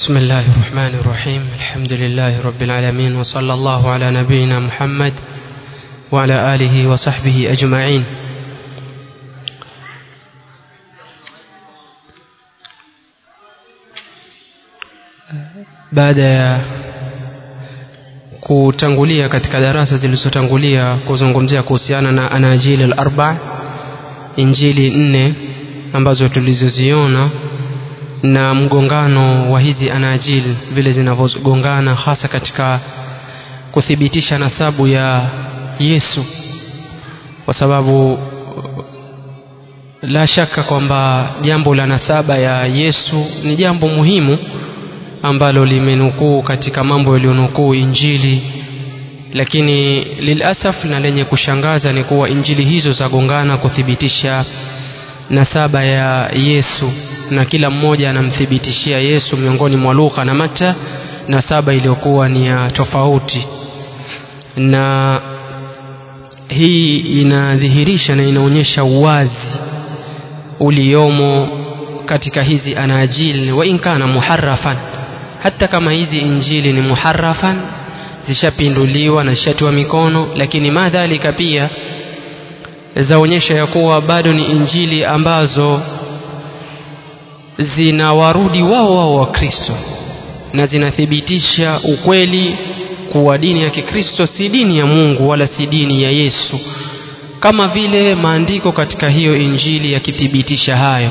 بسم الله الرحمن الرحيم الحمد لله رب العالمين وصلى الله على نبينا محمد وعلى آله وصحبه أجمعين baada ya kutangulia katika darasa zilizotangulia kuzungumzia kuhusiana na anajili al-arba injili nne ambazo tulizoziona na mgongano wa hizi anajili vile zinavyogongana hasa katika kuthibitisha nasabu ya Yesu kwa sababu la shaka kwamba jambo la nasaba ya Yesu ni jambo muhimu ambalo limenukuu katika mambo yaliyonukuu injili lakini lilasaf na lenye kushangaza ni kuwa injili hizo zagongana kuthibitisha nasaba ya Yesu na kila mmoja anamthibitishia Yesu miongoni mwa Luka na Mata nasaba iliyokuwa ni ya tofauti na hii inadhihirisha na inaonyesha uwazi uliomo katika hizi anajili wa inkana muharrafan hata kama hizi injili ni muharrafan zishapinduliwa na zishatiwa mikono lakini madhalika pia zaonyesha ya kuwa bado ni injili ambazo zinawarudi wao wao wa Kristo na zinathibitisha ukweli kuwa dini ya Kikristo si dini ya Mungu wala si dini ya Yesu kama vile maandiko katika hiyo injili yakithibitisha hayo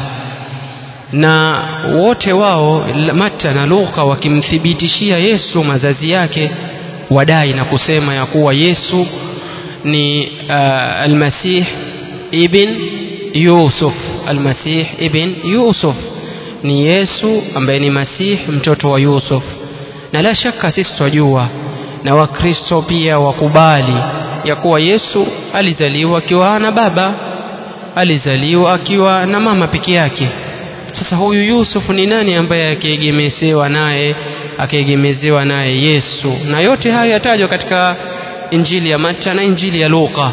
na wote wao Mata na Luka wakimthibitishia Yesu mazazi yake wadai na kusema ya kuwa Yesu ni uh, almasih ibn Yusuf almasih ibn Yusuf ni Yesu ambaye ni Masih mtoto wa Yusuf na la shaka sisi twajua na Wakristo pia wakubali ya kuwa Yesu alizaliwa akiwa na baba alizaliwa akiwa na mama peke yake sasa huyu Yusuf ni nani ambaye akiegemezewa naye akiegemezewa naye Yesu na yote haya yatajwa katika injili ya Mata na injili ya Luka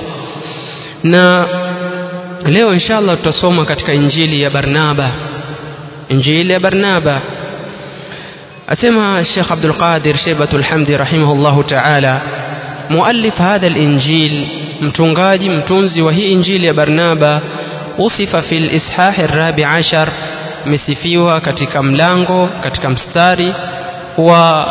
na leo inshallah tutasoma katika injili ya Barnaba injili ya Barnaba asema Sheikh Abdul Qadir Shaybatul Hamdi rahimahullahu ta'ala muallif hadha al-injil mtungaji mtunzi wa hii injili ya Barnaba usifa fil ishah ar-rabi ashar mesifiwa katika mlango katika mstari wa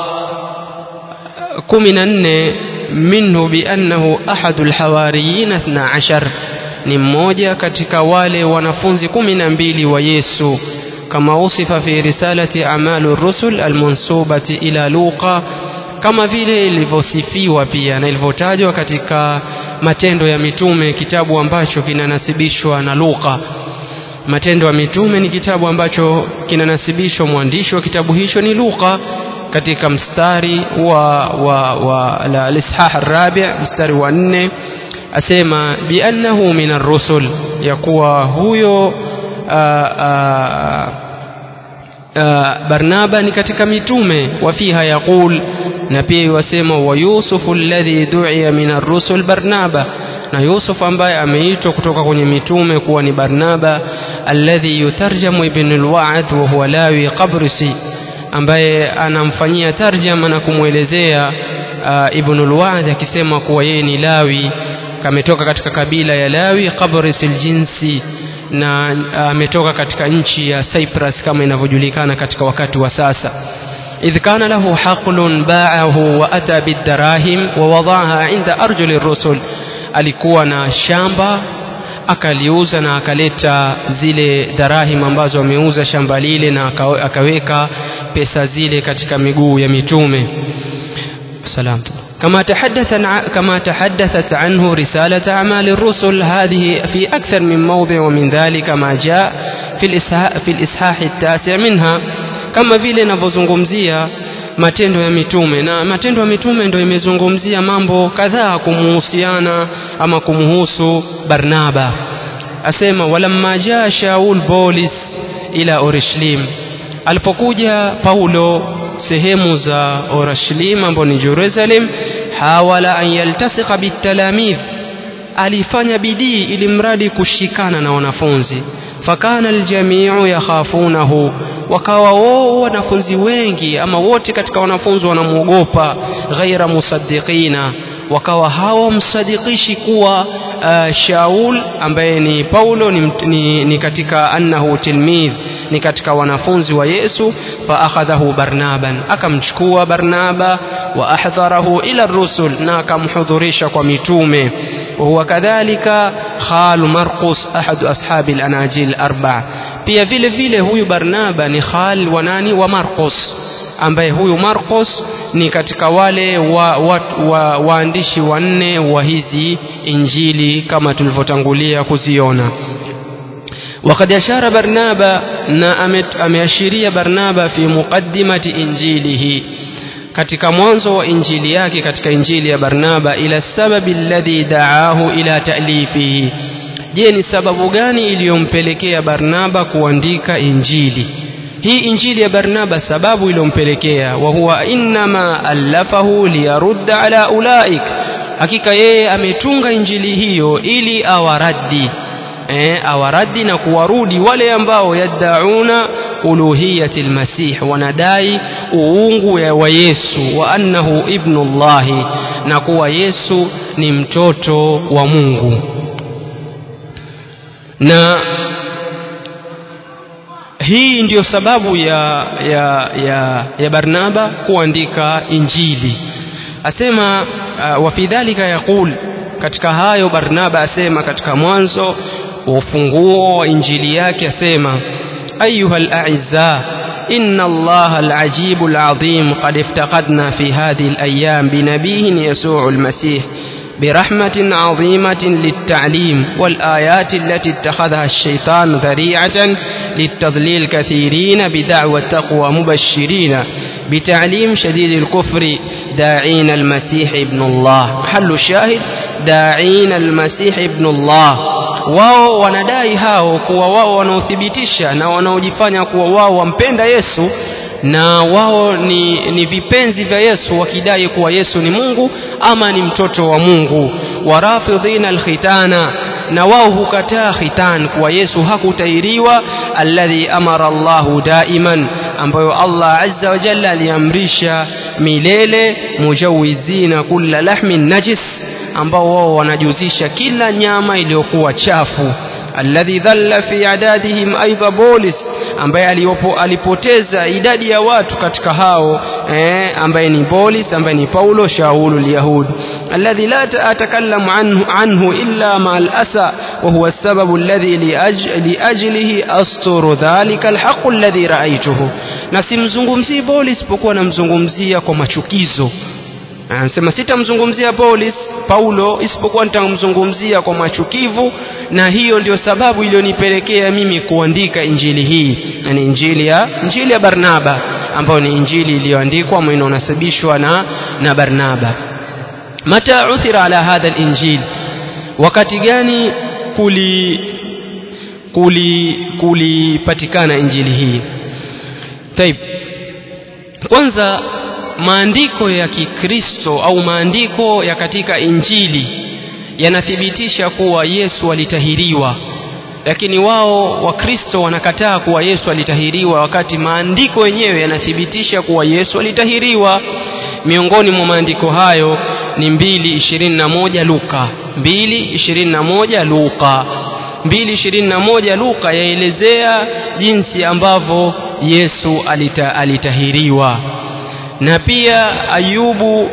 kumi na nne minhu biannahu ahadu lhawariyin athna ashar ni mmoja katika wale wanafunzi kumi na mbili wa Yesu kama usifa fi risalati amalu rusul almansubati ila Luqa kama vile ilivyosifiwa pia na ilivyotajwa katika matendo ya mitume kitabu ambacho kinanasibishwa na Luqa matendo ya mitume ni kitabu ambacho kinanasibishwa mwandishi wa kitabu hicho ni Luka katika mstari wa, wa, wa al-ishah ar-rabi' mstari wa nne asema biannahu min ar-rusul ya kuwa huyo a, a, a, Barnaba ni katika mitume wa fiha yaqul na pia yasema wa Yusufu alladhi du'iya min ar-rusul Barnaba na Yusuf ambaye ameitwa kutoka kwenye mitume kuwa ni Barnaba alladhi yutarjamu ibn al-Wa'd wa huwa Lawi Qabrisi ambaye anamfanyia tarjama na kumwelezea uh, ibn al-Wa'd akisema kuwa yeye ni Lawi kametoka katika kabila ya Lawi Qabrisi al-jinsi na ametoka uh, katika nchi ya Cyprus kama inavyojulikana katika wakati wa sasa إذ كان له حقل باعه وأتى بالدراهم ووضعها عند أرجل الرسل alikuwa na shamba akaliuza na akaleta zile darahim ambazo ameuza shamba lile na akaweka pesa zile katika miguu ya mitume salam كما تحدث كما تحدثت عنه رسالة أعمال الرسل هذه في أكثر من موضع ومن ذلك ما جاء في الإصحاح, في الإصحاح التاسع منها كما vile ninavyozungumzia matendo ya mitume na matendo ya mitume ndio imezungumzia mambo kadhaa kumuhusiana ama kumhusu Barnaba asema walamma jaa Shaul Bolis ila Orishlim alipokuja Paulo sehemu za Orishlim ambapo ni Jerusalem hawala an yaltasika bitalamidh alifanya bidii ili mradi kushikana na wanafunzi fakana aljamiu yakhafunahu wakawa wao wanafunzi wengi ama wote katika wanafunzi wanamwogopa ghaira musaddiqina wakawa hawamsadikishi kuwa uh, Shaul ambaye ni Paulo ni, ni, ni katika annahu tilmidh ni katika wanafunzi wa Yesu fa akhadhahu Barnaban akamchukua Barnaba wa ahdharahu ila rusul na akamhudhurisha kwa mitume وهو كذلك خال مرقس أحد أصحاب الأناجيل الأربع pia vile vile huyu Barnaba ni khal wa nani wa Marcos ambaye huyu Marcos ni katika wale wa, wa, wa, waandishi wanne wa hizi injili kama tulivyotangulia kuziona وقد أشار برنابا أميشيريا برنابا في مقدمة إنجيله katika mwanzo wa injili yake katika injili ya Barnaba ila sababi alladhi da'ahu ila ta'lifihi je ni sababu gani iliyompelekea Barnaba kuandika injili hii injili ya Barnaba sababu iliyompelekea wa huwa innama allafahu liyarudda ala ulaik hakika yeye ametunga injili hiyo ili awaradi eh, awaradi na kuwarudi wale ambao yaddauna uluhiyati almasih wanadai uungu wa Yesu wa annahu ibnullahi na kuwa Yesu ni mtoto wa Mungu na hii ndiyo sababu ya, ya, ya, ya Barnaba kuandika injili asema uh, wa fi dhalika yaqul katika hayo Barnaba asema katika mwanzo wa ufunguo wa injili yake asema أيها الأعزاء إن الله العجيب العظيم قد افتقدنا في هذه الأيام بنبيه يسوع المسيح برحمة عظيمة للتعليم والآيات التي اتخذها الشيطان ذريعة للتضليل كثيرين بدعوى التقوى مبشرين بتعليم شديد الكفر داعين المسيح ابن الله محل الشاهد داعين المسيح ابن الله wao wanadai hao kuwa wao wanaothibitisha na wanaojifanya kuwa wao wampenda Yesu na wao ni, ni vipenzi vya Yesu wakidai kuwa Yesu ni Mungu ama ni mtoto wa Mungu warafidhina alkhitana na wao hukataa khitan kuwa Yesu hakutairiwa alladhi amara Allahu daiman ambayo Allah azza wa jalla aliamrisha milele mujawizina kulla lahmin najis ambao wao wanajuzisha kila nyama iliyokuwa chafu alladhi dhalla fi adadihim aidha bolis ambaye aliyopo alipoteza idadi ya watu katika hao eh, ambaye ni bolis ambaye ni paulo shaulu lyahud alladhi la atakallamu anhu, anhu illa ma alasa wa huwa السبب الذي لأج لأجله أستر ذلك الحق الذي رأيته na simzungumzii bolis isipokuwa namzungumzia kwa machukizo anasema sitamzungumzia Paulis Paulo isipokuwa nitamzungumzia kwa machukivu na hiyo ndio sababu iliyonipelekea mimi kuandika injili hii na ni injili ya injili ya Barnaba ambayo ni injili iliyoandikwa ambayo inasabishwa na na Barnaba mata uthira ala hadha alinjil wakati gani kuli kuli kulipatikana injili hii taib kwanza maandiko ya Kikristo au maandiko ya katika Injili yanathibitisha kuwa Yesu alitahiriwa, lakini wao Wakristo wanakataa kuwa Yesu alitahiriwa, wakati maandiko yenyewe yanathibitisha kuwa Yesu alitahiriwa. Miongoni mwa maandiko hayo ni mbili ishirini na moja Luka, mbili ishirini na moja Luka, mbili ishirini na moja Luka yaelezea jinsi ambavyo Yesu alita, alitahiriwa na pia Ayubu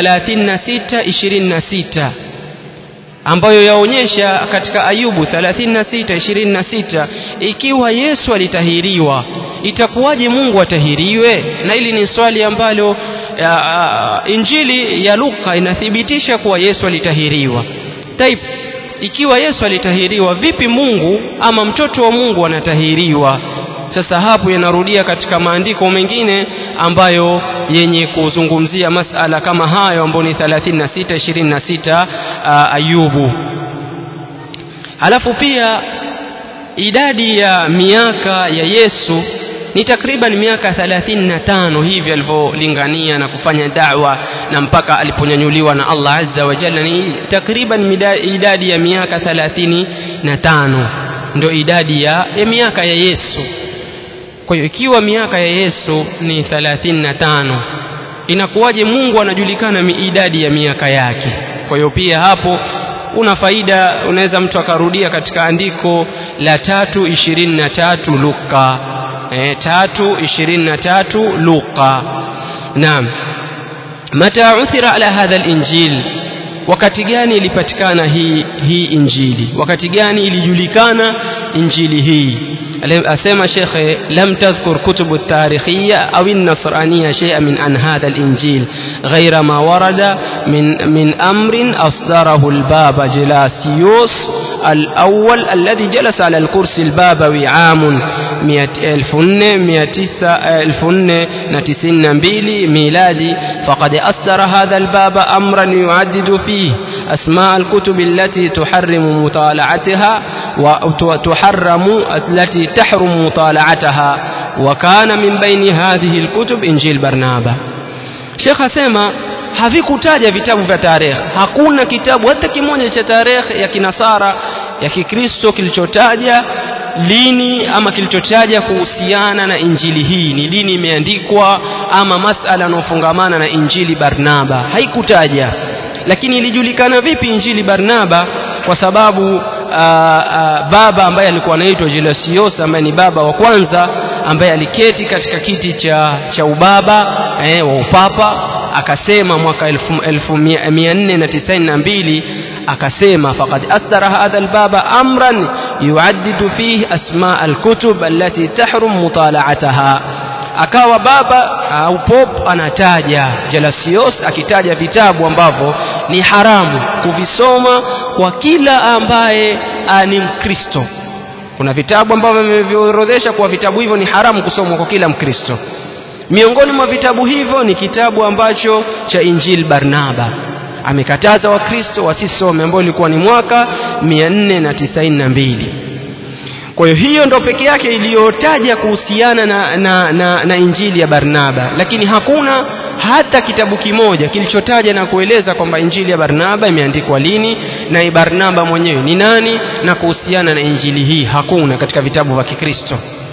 36:26 ambayo yaonyesha katika Ayubu 36:26 ikiwa Yesu alitahiriwa itakuwaje Mungu atahiriwe? Na hili ni swali ambalo ya, Injili ya Luka inathibitisha kuwa Yesu alitahiriwa. Taib, ikiwa Yesu alitahiriwa, vipi Mungu ama mtoto wa Mungu anatahiriwa? Sasa hapo yanarudia katika maandiko mengine ambayo yenye kuzungumzia masala kama hayo ambayo ni 36 26 uh, Ayubu. Halafu pia idadi ya miaka ya Yesu ni takriban miaka 35 hivi alivyolingania na kufanya da'wa na mpaka aliponyanyuliwa na Allah azza wa jalla ni takriban idadi ya miaka thalathini na tano ndio idadi ya, ya miaka ya Yesu kwa hiyo ikiwa miaka ya Yesu ni thalathini na tano inakuwaje Mungu anajulikana idadi ya miaka yake kwa hiyo pia hapo una faida unaweza mtu akarudia katika andiko la tatu ishirini na tatu Luka e, tatu ishirini na tatu Luka naam mata uthira ala hadha linjil wakati gani ilipatikana hii hii injili wakati gani ilijulikana injili hii أسمى شيخ لم تذكر كتب التاريخية أو النصرانية شيئا من عن هذا الإنجيل غير ما ورد من من أمر أصدره البابا جلاسيوس الأول الذي جلس على الكرسي البابوي عام بيلي ميلادي فقد أصدر هذا الباب أمرا يعدد فيه أسماء الكتب التي تحرم مطالعتها وتحرم التي تحرم مطالعتها وكان من بين هذه الكتب إنجيل برنابا شيخ أسيما havikutaja vitabu vya tarehe hakuna kitabu hata kimoja cha tarehe ya kinasara ya kikristo kilichotaja lini ama kilichotaja kuhusiana na injili hii ni lini imeandikwa ama masala yanayofungamana na injili barnaba haikutaja lakini ilijulikana vipi injili barnaba kwa sababu Aa, aa, baba ambaye alikuwa anaitwa Gelasios ambaye ni baba wa kwanza ambaye aliketi katika kiti cha, cha ubaba eh, wa upapa akasema mwaka 1492 akasema faqad asdara hadha albaba amran yuaddidu fihi asma alkutub allati tahrum mutala'ataha akawa baba au pop anataja Gelasios akitaja vitabu ambavyo ni haramu kuvisoma kwa kila ambaye ni Mkristo. Kuna vitabu ambavyo vimeviorodhesha kuwa vitabu hivyo ni haramu kusomwa kwa kila Mkristo. Miongoni mwa vitabu hivyo ni kitabu ambacho cha Injil Barnaba amekataza Wakristo wasisome, ambao ilikuwa ni mwaka 492 kwa hiyo hiyo ndo peke yake iliyotaja kuhusiana na, na, na, na injili ya Barnaba, lakini hakuna hata kitabu kimoja kilichotaja na kueleza kwamba injili ya Barnaba imeandikwa lini na Barnaba mwenyewe ni nani na kuhusiana na injili hii, hakuna katika vitabu vya Kikristo.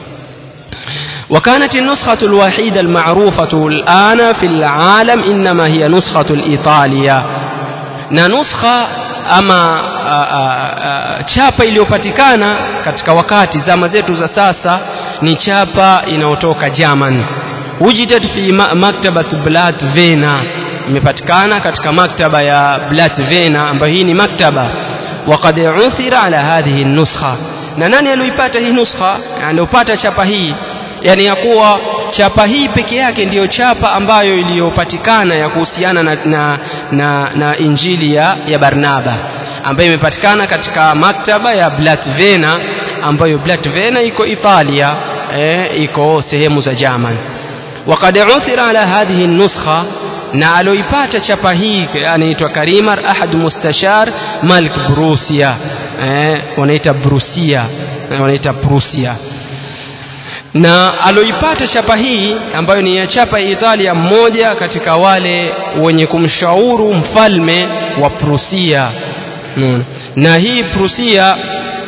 وكانت النسخة الوحيدة المعروفة الآن في العالم إنما هي نسخة الإيطالية na nuskha ama a, a, a, chapa iliyopatikana katika wakati zama zetu za sasa ni chapa inayotoka German wujidat fi maktabat Blat Vena imepatikana katika maktaba ya Blat Vena ambayo hii ni maktaba waqad uthira ala hadhihi nuskha na nani aliyoipata hii nuskha aliyopata chapa hii yani ya kuwa chapa hii peke yake ndiyo chapa ambayo iliyopatikana ya kuhusiana na, na, na, na injili ya, ya Barnaba ambayo imepatikana katika maktaba ya Blatvena ambayo Blatvena iko Italia eh, iko sehemu za German وقد عثر على هذه النسخة na aloipata chapa hii anaitwa Karimar ahad mustashar Malik Brusia eh, wanaita Brusia eh, wanaita Prusia na aloipata chapa hii ambayo ni ya chapa ya Italia mmoja katika wale wenye kumshauru mfalme wa Prusia hmm. na hii Prusia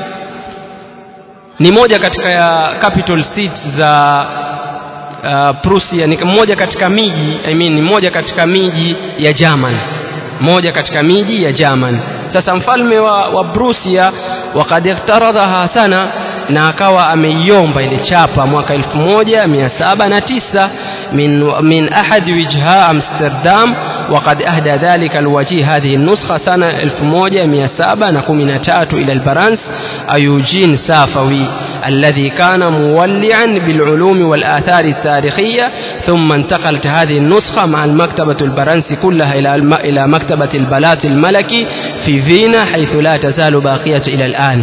ni moja katika ya capital cities za uh, Prusia ni moja katika miji I mean, ni moja katika miji ya German moja katika miji ya German sasa mfalme wa, wa Prusia wakad iktaradhaha sana na akawa ameiomba ile chapa mwaka 1709 min, min ahad wijha Amsterdam وقد أهدى ذلك الوجيه هذه النسخة سنة 1713 إلى البرانس أيوجين سافوي الذي كان مولعا بالعلوم والآثار التاريخية ثم انتقلت هذه النسخة مع المكتبة البرنسي كلها إلى إلى مكتبة البلاط الملكي في فيينا حيث لا تزال باقية إلى الآن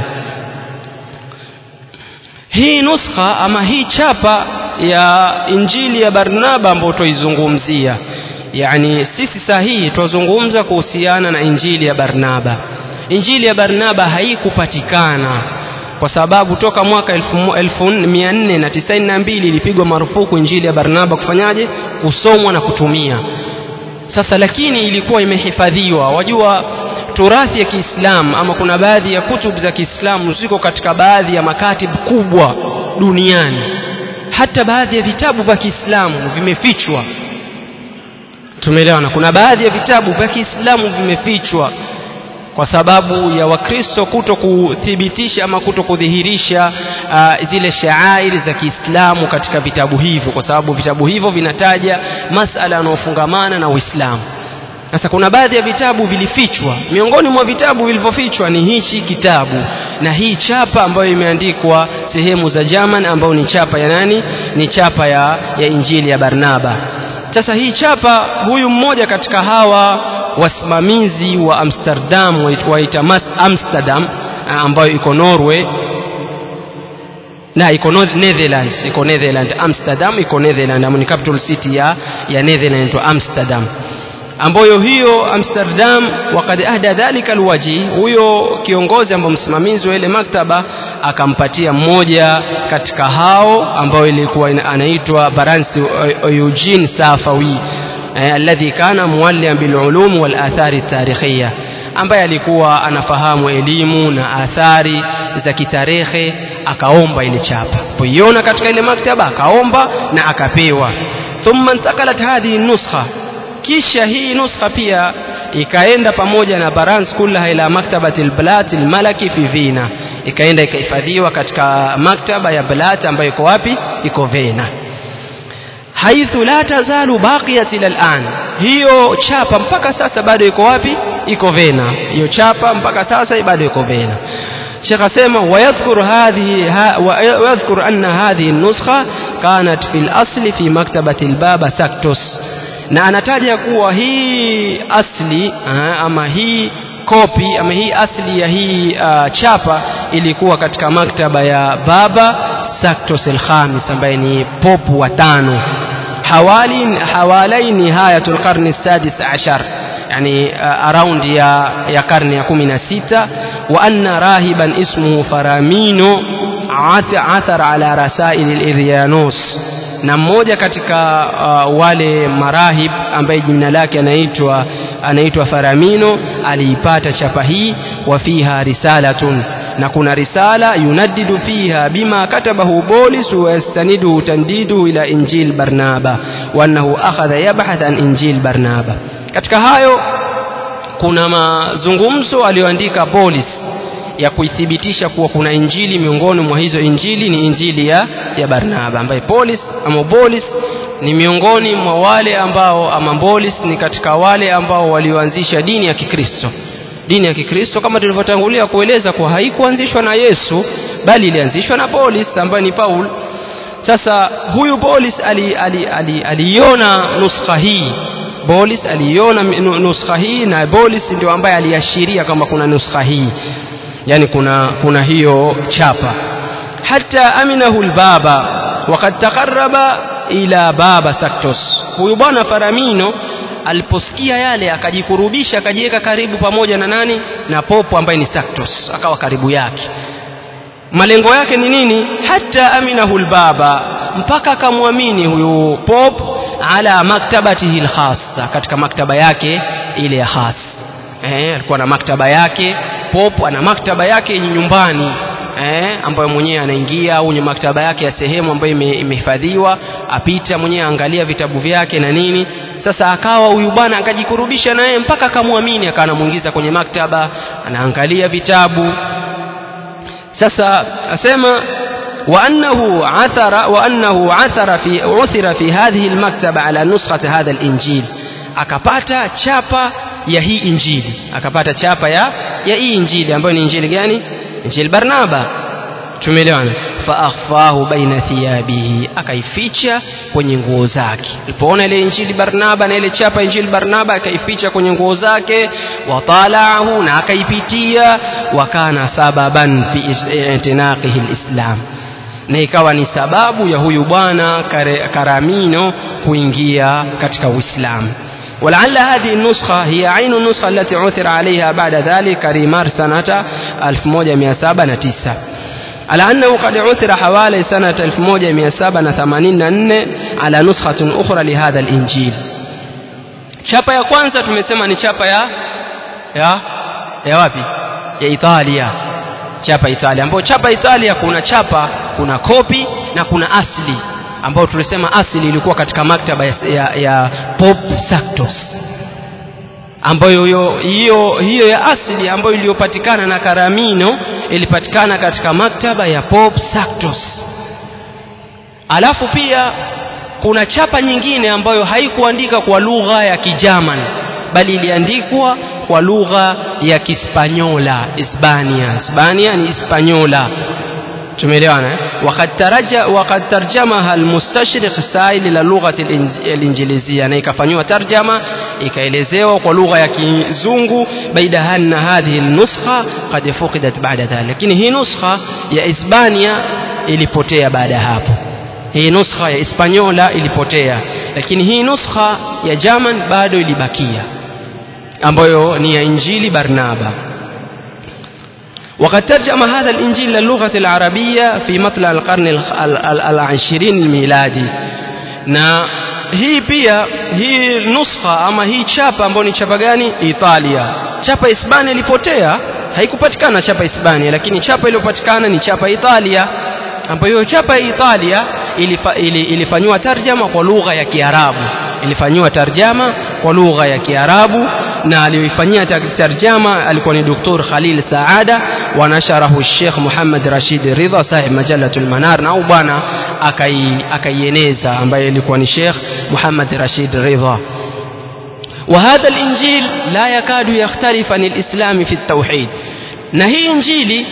hii nuskha ama hii chapa ya injili ya Barnaba ambayo tuizungumzia yani sisi sahihi twazungumza kuhusiana na injili ya Barnaba injili ya Barnaba haikupatikana kwa sababu toka mwaka 1492 ilipigwa marufuku injili ya Barnaba kufanyaje kusomwa na kutumia sasa lakini ilikuwa imehifadhiwa wajua turathi ya Kiislamu ama kuna baadhi ya kutub za Kiislamu ziko katika baadhi ya makatib kubwa duniani hata baadhi ya vitabu vya Kiislamu vimefichwa tumeelewana kuna baadhi ya vitabu vya Kiislamu vimefichwa kwa sababu ya wakristo kuto kuthibitisha ama kuto kudhihirisha uh, zile shaairi za Kiislamu katika vitabu hivyo kwa sababu vitabu hivyo vinataja masala yanayofungamana na Uislamu sasa kuna baadhi ya vitabu vilifichwa miongoni mwa vitabu vilivyofichwa ni hichi kitabu na hii chapa ambayo imeandikwa sehemu za German ambayo ni chapa ya nani ni chapa ya, ya Injili ya Barnaba sasa hii chapa huyu mmoja katika hawa wasimamizi wa Amsterdam waita Amsterdam ambayo iko Norway na iko Netherlands iko Netherlands Amsterdam iko Netherlands ni capital city ya ya Netherlands to Amsterdam ambayo hiyo Amsterdam wakad ahda dhalika alwaji huyo kiongozi ambao msimamizi wa ile maktaba akampatia mmoja katika hao ambao ilikuwa anaitwa Baransi Eugene Safawi alladhi kana muallim bilulum wal athari tarikhiyya ambaye alikuwa anafahamu elimu na athari za kitarehe akaomba ile chapa poiona katika ile maktaba akaomba na akapewa thumma intakalat hadhihi nuskha kisha hii nuskha pia ikaenda pamoja na barans kullaha ila maktabati alblat almalaki fi Vina ikaenda ikahifadhiwa katika maktaba ya Blat ambayo iko wapi iko Vena haithu la tazalu baqiyat ila al'an hiyo chapa mpaka sasa bado iko wapi iko Vena hiyo chapa mpaka sasa bado iko Vena Sheikh asema wayadhkur hadhihi wayadhkur anna hadhihi an-nuskha kanat fi al-asli fi maktabati al-baba Saktos na anataja kuwa hii asli ama hii kopi ama hii asli ya hii uh, chapa ilikuwa katika maktaba ya baba Saktos al-Khamis ambaye ni popu wa tano hawali hawalai nihayatul qarni sadis ashar yani uh, around ya ya karne ya 16 wa anna rahiban ismuhu faramino athar ala rasail al-iryanus na mmoja katika uh, wale marahib ambaye jina lake anaitwa anaitwa Faramino aliipata chapa hii wa fiha risalatun na kuna risala yunaddidu fiha bima katabahu Bolis wa yastanidu tandidu ila Injil Barnaba wa annahu akhadha yabhath an Injil Barnaba katika hayo kuna mazungumzo aliyoandika Bolis ya kuithibitisha kuwa kuna injili miongoni mwa hizo injili ni injili ya, ya Barnaba ambaye Polis ama Bolis ni miongoni mwa wale ambao ama Bolis ni katika wale ambao walioanzisha dini ya Kikristo dini ya Kikristo kama tulivyotangulia kueleza kuwa haikuanzishwa na Yesu bali ilianzishwa na Polis ambaye ni Paul sasa huyu Polis aliiona ali, ali, ali, ali nuskha hii Bolis aliiona nuskha hii na Bolis ndio ambaye aliashiria kama kuna nuskha hii yani kuna kuna hiyo chapa hata aminahu albaba wakad taqarraba ila baba Saktos huyu bwana Faramino aliposikia yale akajikurubisha akajiweka karibu pamoja na nani na popo ambaye ni Saktos akawa karibu yake malengo yake ni nini hata aminahu albaba mpaka akamwamini huyu pop ala maktabatihi alkhassa katika maktaba yake ile ya khas eh alikuwa na maktaba yake pop ana maktaba yake nyumbani eh, ambayo mwenyewe anaingia au maktaba yake ya sehemu ambayo imehifadhiwa apita mwenyewe angalia vitabu vyake na nini sasa akawa huyu bwana akajikurubisha naye mpaka akamwamini akawa anamuingiza kwenye maktaba anaangalia vitabu sasa asema وأنه عثر وأنه عثر في عثر في هذه المكتبة على نسخة هذا الإنجيل akapata chapa ya hii injili akapata chapa ya ya hii injili ambayo ni injili gani injili Barnaba tumeelewana fa akhfahu baina thiyabihi akaificha kwenye nguo zake alipoona ile injili Barnaba na ile chapa injili Barnaba akaificha kwenye nguo zake watalaahu na akaipitia wakana sababan fi intinaqihi alislam na ikawa ni sababu ya huyu bwana Karamino kuingia katika Uislamu ولعل هذه النسخة هي عين النسخة التي عثر عليها بعد ذلك ريمار سنة 1709 على أنه قد عثر حوالي سنة 1784 على نسخة أخرى لهذا الإنجيل chapa ya kwanza tumesema ni chapa ya ya ya wapi ya Italia chapa Italia ambapo chapa Italia kuna chapa kuna kopi na kuna asli ambayo tulisema asli ilikuwa katika maktaba ya, ya, ya Pope Sanctus ambayo hiyo hiyo hiyo ya asili ambayo iliyopatikana na Karamino ilipatikana katika maktaba ya Pope Sanctus alafu pia kuna chapa nyingine ambayo haikuandika kwa lugha ya Kijaman bali iliandikwa kwa lugha ya Kispanyola Hispania Hispania ni Hispaniola tumeelewana eh? وقد ترجم وقد ترجمها المستشرق السائل الى اللغه الانجليزيه na ikafanywa tarjama ikaelezewa kwa lugha ya kizungu baida anna hadhihi nuskha qad fuqidat ba'da dhalik lakini hii nuskha ya Hispania ilipotea baada hapo hii nuskha ya Hispaniola ilipotea lakini hii nuskha ya German bado ilibakia ambayo ni ya Injili Barnaba وقد ترجم هذا الإنجيل للغة العربية في مطلع القرن العشرين الميلادي na hii pia hii nuskha ama hii chapa ambayo ni chapa gani Italia chapa Hispania ilipotea haikupatikana chapa Hispania lakini chapa iliyopatikana ni chapa Italia ambayo chapa ya Italia ilifa, ili, ilifanywa tarjama kwa lugha ya Kiarabu ilifanywa tarjama kwa lugha ya Kiarabu na aliyoifanyia tarjama alikuwa ni Dr. Khalil Saada wa nasharahu Sheikh Muhammad Rashid Ridha sahib Majalatul Manar na au bwana akaieneza ambaye ilikuwa ni Sheikh Muhammad Rashid Ridha وهذا الإنجيل لا يكاد يختلف عن الإسلام في التوحيد na hii injili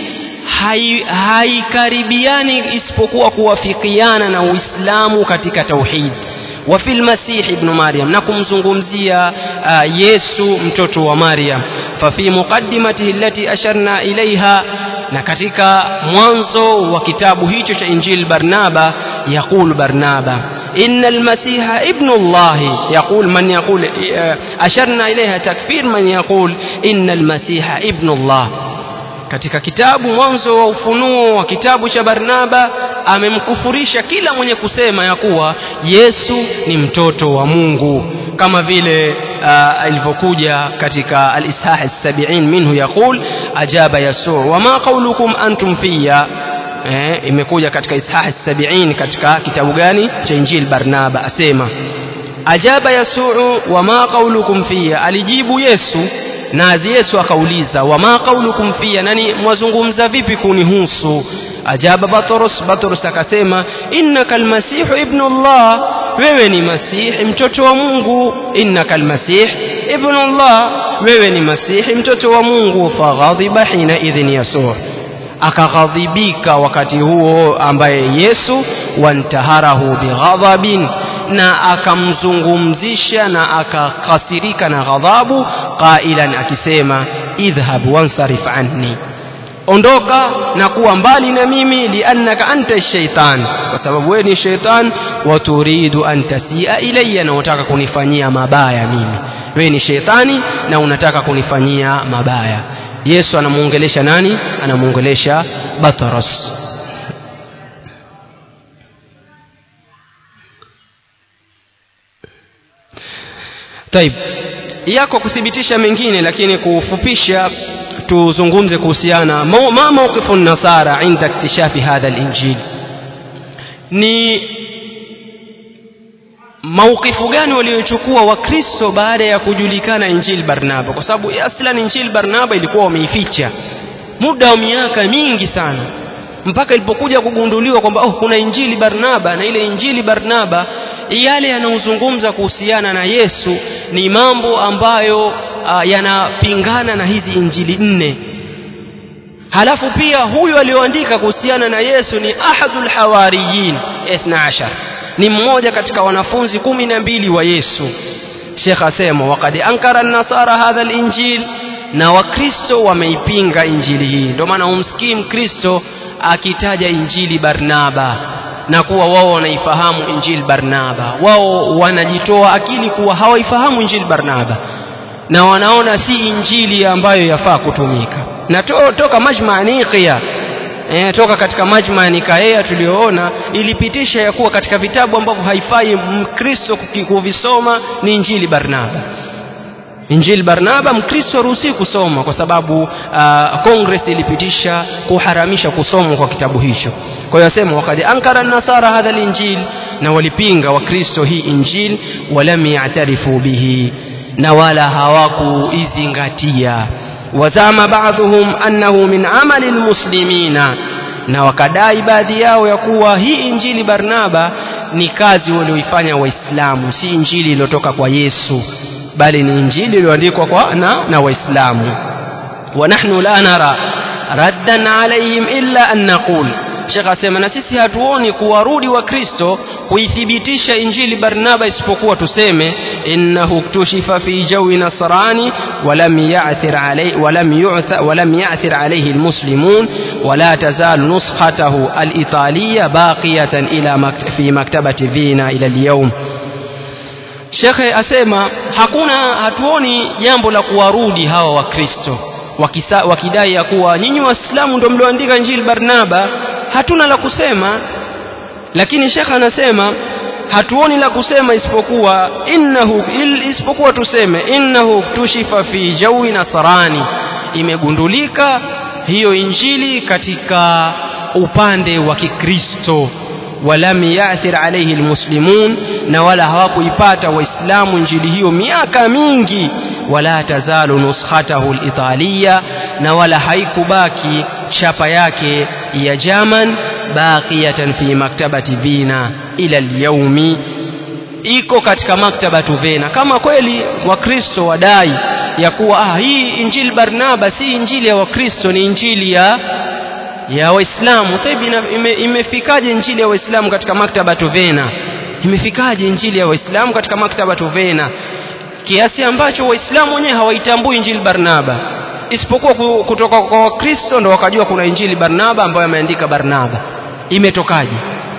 haikaribiani hai isipokuwa kuwafikiana na Uislamu katika tauhid وفي المسيح ابن مريم نكم زنغمزيا يسوع mtoto wa Maryam ففي مقدمته التي أشرنا إليها na katika mwanzo wa kitabu hicho cha Injil Barnaba يقول Barnaba إن المسيح ابن الله يقول من يقول أشرنا إليها تكفير من يقول إن المسيح ابن الله katika kitabu mwanzo wa ufunuo wa kitabu cha Barnaba amemkufurisha kila mwenye kusema ya kuwa Yesu ni mtoto wa Mungu kama vile alivyokuja katika al-Ishah as-sab'in minhu yaqul ajaba Yasu wama qawlukum antum fiya eh, imekuja katika Ishah as-sab'in katika kitabu gani cha Injil Barnaba asema ajaba Yasuu wama qawlukum fiya alijibu Yesu nazi Yesu akauliza wama qaulukum fiya nani mwazungumza vipi kunihusu ajaba Batros Batros akasema innaka almasihu ibnu Allah wewe ni masihi mtoto wa Mungu innaka almasih ibnu Allah wewe ni masihi mtoto wa Mungu faghadhiba hina idhin Yasuu akaghadhibika wakati huo ambaye Yesu wantaharahu bighadhabin na akamzungumzisha na akakasirika na ghadhabu qailan akisema idhhab wansarif anni ondoka na kuwa mbali na mimi liannaka anta shaitan kwa sababu wewe ni shaitan wa turidu an tasia ilayya na unataka kunifanyia mabaya mimi wewe ni shaitani na unataka kunifanyia mabaya Yesu anamuongelesha nani anamuongelesha Batros Taib yako kuthibitisha mengine lakini kufupisha tuzungumze kuhusiana ma mawqifu nasara inda iktishafi hadha al-injil ni maukifu gani waliochukua wakristo baada ya kujulikana injil barnaba kwa sababu aslan injil barnaba ilikuwa wameificha muda wa miaka mingi sana mpaka ilipokuja kugunduliwa kwamba oh kuna injili barnaba na ile injili barnaba yale yanayozungumza kuhusiana na yesu ni mambo ambayo uh, yanapingana na hizi injili nne halafu pia huyu aliyoandika kuhusiana na yesu ni ahadul hawariyin 12 ni mmoja katika wanafunzi kumi na mbili wa yesu shekh asema wakad ankara nasara hadha linjil na wakristo wameipinga injili hii ndio maana humsikii mkristo akitaja injili barnaba na kuwa wao wanaifahamu injili barnaba wao wanajitoa akili kuwa hawaifahamu injili barnaba na wanaona si injili ambayo yafaa kutumika na to, toka majma niqia e, toka katika majma nikaea tuliyoona ilipitisha ya kuwa katika vitabu ambavyo haifai mkristo kuvisoma ni injili barnaba injili barnaba mkristo haruhusiwi kusoma kwa sababu uh, congress ilipitisha kuharamisha kusomwa kwa kitabu hicho kwa hiyo asema wakad ankara nasara hadha linjil na walipinga wakristo hii injil walam yatarifu bihi na wala hawakuizingatia wazama baadhuhum annahu min amali lmuslimina na wakadai baadhi yao ya kuwa hii injili barnaba ni kazi walioifanya waislamu si injili iliyotoka kwa yesu bali ni injili iliyoandikwa kwa na, na waislamu wa nahnu la nara raddan alaihim illa an naqul shekh asema na sisi hatuoni kuwarudi wa kristo kuithibitisha injili barnaba isipokuwa tuseme innahu ktushifa fi jawi nasrani walam ya'thir alayhi walam yu'tha walam ya'thir alayhi almuslimun wala tazalu nuskhatahu alitaliya baqiyatan ila makt fi maktabati vina ila alyawm shekhe asema hakuna hatuoni jambo la kuwarudi hawa wakristo wakidai ya kuwa nyinyi waislamu ndio mlioandika injili barnaba hatuna la kusema lakini shekhe anasema hatuoni la kusema isipokuwa innahu il, isipokuwa tuseme innahu tushifa fi jawi nasrani imegundulika hiyo injili katika upande wa kikristo walam yathir alayhi almuslimun na wala hawakuipata waislamu injili hiyo miaka mingi wala tazalu nuskhatahu alitaliya na wala haikubaki chapa yake ya German baqiyatan fi maktabati Vina ila alyaumi iko katika maktabatu Vina kama kweli wakristo wadai ya kuwa ah, hii injili Barnaba si injili ya wakristo ni injili ya ya waislamu taibi ime, imefikaje injili ya waislamu katika maktaba tuvena imefikaje injili ya waislamu katika maktaba tuvena kiasi ambacho waislamu wenyewe hawaitambui injili barnaba isipokuwa kutoka kwa wakristo ndo wakajua kuna injili barnaba ambayo ameandika barnaba imetokaje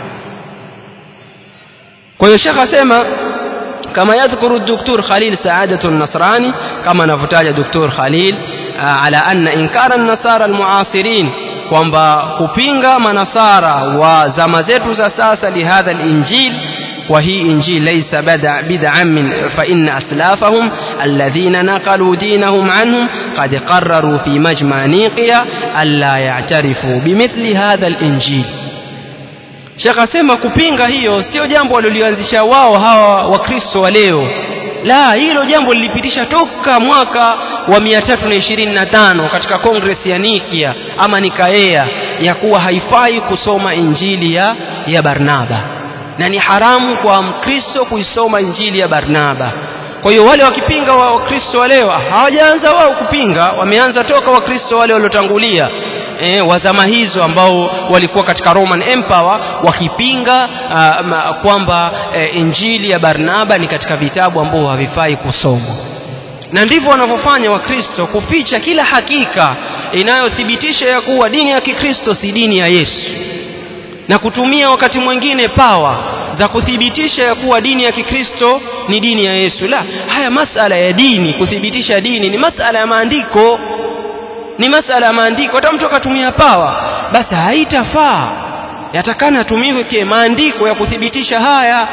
kwa hiyo shekh asema kama yadhkuru duktur khalil saadatu nasrani kama anavyotaja duktur khalil ala anna inkara nasara almuasirin kwamba kupinga manasara wa zama zetu za sasa lihadha linjil وهي إنجيل ليس بدع بدعا من فإن أسلافهم الذين نقلوا دينهم عنهم قد قرروا في مجمع نيقيا ألا يعترفوا بمثل هذا الإنجيل Sheikh asema kupinga hiyo sio jambo walilolianzisha wao hawa wakristo wa leo la hilo jambo lilipitisha toka mwaka wa 325 katika kongres ya Nikia ama Nikaea ya kuwa haifai kusoma injili ya, ya Barnaba na ni haramu kwa mkristo kuisoma injili ya Barnaba kwa hiyo wale wakipinga wa wakristo wa leo hawajaanza wao kupinga wameanza toka wakristo wale waliotangulia e, wa zama hizo ambao walikuwa katika Roman Empire wakipinga uh, kwamba uh, injili ya Barnaba ni katika vitabu ambavyo havifai kusomwa na ndivyo wanavyofanya wakristo kuficha kila hakika inayothibitisha ya kuwa dini ya kikristo si dini ya Yesu na kutumia wakati mwingine pawa za kuthibitisha ya kuwa dini ya kikristo ni dini ya Yesu la haya masala ya dini kuthibitisha dini ni masala ya maandiko ni masala ya maandiko hata mtu akatumia pawa basi haitafaa yatakana atumike maandiko ya kuthibitisha haya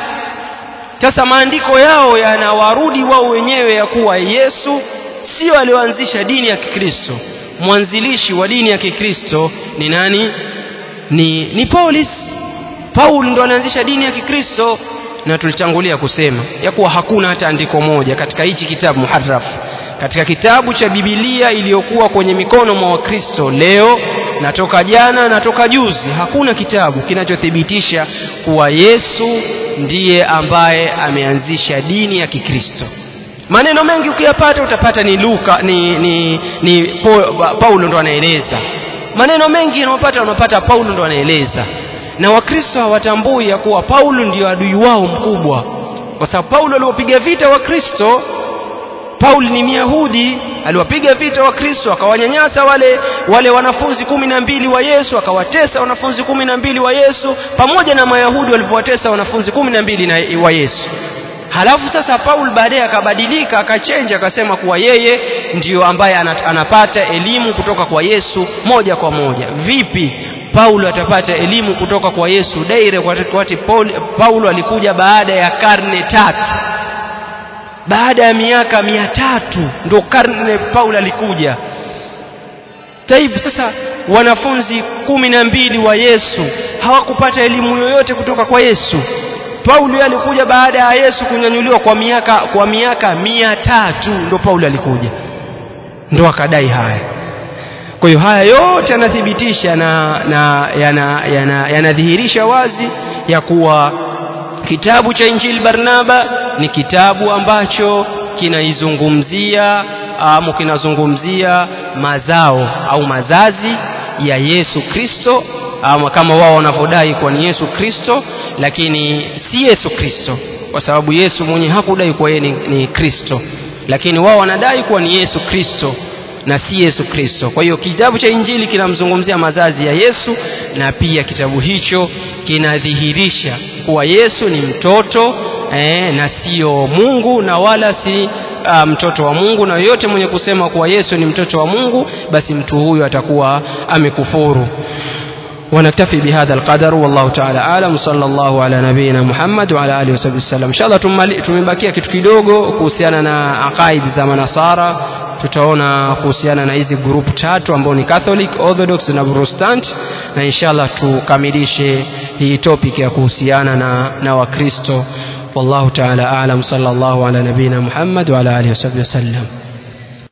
sasa maandiko yao yanawarudi wao wenyewe ya kuwa Yesu sio alioanzisha dini ya Kikristo mwanzilishi wa dini ya Kikristo ni nani ni ni Paulis Paul ndo alianzisha dini ya Kikristo na tulitangulia kusema ya kuwa hakuna hata andiko moja katika hichi kitabu muharraf katika kitabu cha Biblia iliyokuwa kwenye mikono mwa Wakristo leo na toka jana na toka juzi hakuna kitabu kinachothibitisha kuwa Yesu ndiye ambaye ameanzisha dini ya Kikristo maneno mengi ukiyapata utapata ni Luka ni, ni, ni Paulo ndo anaeleza maneno mengi unapata unapata Paulo ndo anaeleza na wakristo hawatambui ya kuwa Paulo ndio adui wao mkubwa kwa sababu Paulo aliwapiga vita wakristo Paul ni Myahudi aliwapiga vita wakristo akawanyanyasa wale wale wanafunzi kumi na mbili wa Yesu akawatesa wanafunzi kumi na mbili wa Yesu pamoja na Mayahudi walivyowatesa wanafunzi kumi na mbili wa Yesu halafu sasa Paul baadaye akabadilika akachenja akasema kuwa yeye ndiyo ambaye anapata elimu kutoka kwa Yesu moja kwa moja vipi Paulo atapata elimu kutoka kwa Yesu direct wakati Paul, Paulo alikuja baada ya karne tatu baada ya miaka mia tatu ndo karne Paulo alikuja taibu sasa wanafunzi kumi na mbili wa Yesu hawakupata elimu yoyote kutoka kwa Yesu Paulo alikuja baada ya Yesu kunyanyuliwa kwa miaka kwa miaka mia tatu ndo Paulo alikuja ndo akadai haya kwa hiyo haya yote yanathibitisha na, na yanadhihirisha yana, yana wazi ya kuwa kitabu cha Injili Barnaba ni kitabu ambacho kinaizungumzia au kinazungumzia mazao au mazazi ya Yesu Kristo ama kama wao wanavyodai kuwa ni Yesu Kristo lakini si Yesu Kristo kwa sababu Yesu mwenye hakudai kuwa yeye ni, ni Kristo lakini wao wanadai kuwa ni Yesu Kristo na si Yesu Kristo. Kwa hiyo kitabu cha Injili kinamzungumzia mazazi ya Yesu na pia kitabu hicho kinadhihirisha kuwa Yesu ni mtoto eh, na sio Mungu na wala si uh, mtoto wa Mungu, na yoyote mwenye kusema kuwa Yesu ni mtoto wa Mungu, basi mtu huyu atakuwa amekufuru. ونكتفي بهذا القدر والله تعالى أعلم صلى الله على نبينا محمد وعلى آله وصحبه وسلم إن شاء الله tumebakia kitu kidogo kuhusiana na aqaidi za manasara tutaona kuhusiana na hizi group tatu ambao ni Catholic, Orthodox na Protestant na inshallah tukamilishe hii topic ya kuhusiana na, na Wakristo wallahu ta'ala a'lam sallallahu ala nabina Muhammad wa ala alihi wasallam